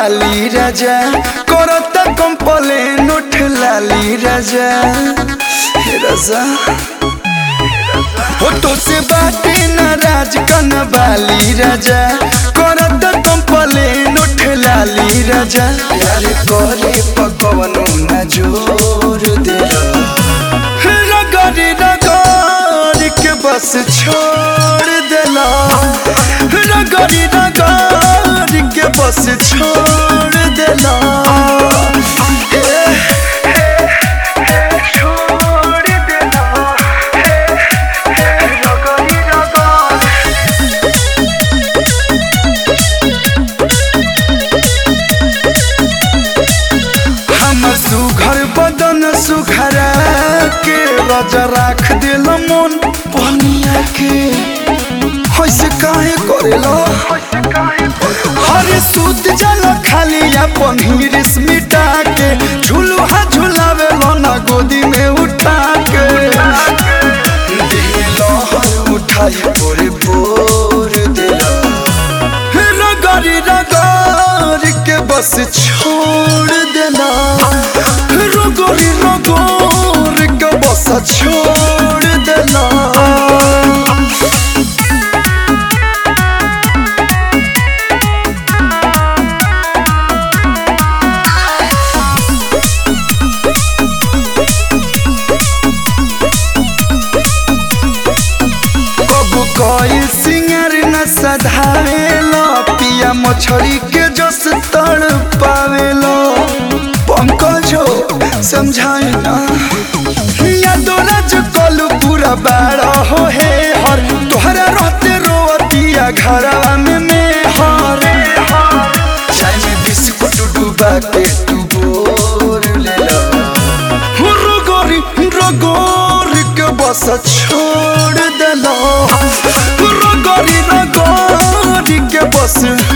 बाली राजा करत कंपलेन उठ लाली राजा हे राजा हो तो से बाटे नाराज कन बाली राजा करत कंपलेन उठ लाली राजा प्यार करे पकवनो न जोर दे रगड़ी रगड़ के बस छोड़ देला रगड़ी रगड़ के बस छोड़ देला छोड़ देला रगड़ी रगड़ हमर सुघर बदन सुघरा के राजा राख दिल मन पनिया के होइसे काहे करेला हरे सूत जल खाली अपन हिरिस मिटा के झुलुहा झुलावे ना गोदी में उठा के दिलो हर उठाई पोरे पोर दिला रगड़ी रगड़ के बस छोड़ देना रगड़ी रगड़ के बस छोड़ देना कबू कोई सिंगर न सधावेलो पिया मछली के जस तड़ पावेलो पंकजो समझाए ना या दोराज कलू पूरा बाड़ा हो हे हर तोहरा रहते रोतिया घरवा में में हर चाय में बिस्कुट डूबा के तू बोर ले लो रगोरी रगोरी के बस छोड़ देलो रगोरी रगोरी के बस